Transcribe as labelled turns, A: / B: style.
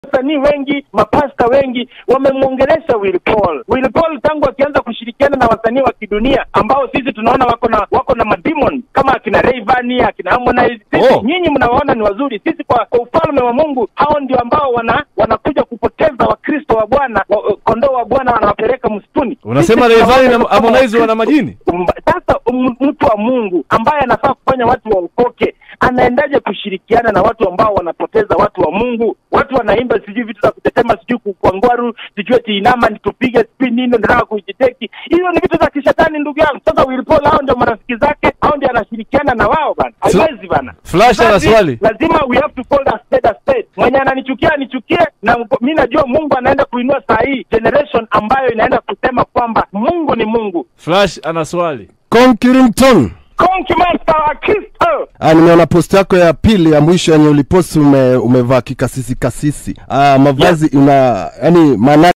A: wasanii wengi, mapasta wengi wamemwongelesha Will Paul. Will Paul tangu akianza kushirikiana na wasanii wa kidunia ambao sisi tunaona wako na wako na mademon kama akina Rayvanny, akina Harmonize. Sisi
B: Oh.
A: nyinyi mnawaona ni wazuri, sisi kwa, kwa ufalme wa Mungu hao ndio ambao wana wanakuja kupoteza Wakristo wa Bwana, wa- kondoo wa Bwana wanawapeleka msituni.
B: Unasema
A: Sisi
B: Rayvanny
A: tunawaona
B: na
A: kama
B: Harmonize wana
A: Wakristo.
B: majini?
A: Mba- Sasa m- mtu wa Mungu ambaye anafaa kufanya watu waokoke anaendaje kushirikiana na watu ambao wanapoteza watu wa Mungu? Watu wanaimba sijui vitu za kutetema, sijui ku- kwa ngwaru, sijui ati inama nitupige, sijui nini, nataka kujiteki. Hizo ni vitu za kishetani, ndugu yangu. Sasa Will Paul hao ndio marafiki zake, hao ndio anashirikiana na wao bana, haiwezi bana.
B: Flash ana
A: Basi,
B: swali.
A: lazima we have to call a spade a spade. Mwenye ananichukia anichukie, na mi najua Mungu anaenda kuinua saa hii generation ambayo inaenda kusema kwamba Mungu ni Mungu.
B: Flash ana swali.
C: Conkirington.
A: Konki Master wa Kristo.
C: Ah, nimeona post yako ya pili ya mwisho yenye uliposti ume, umevaa kikasisi kasisi. Ah, mavazi una yani maana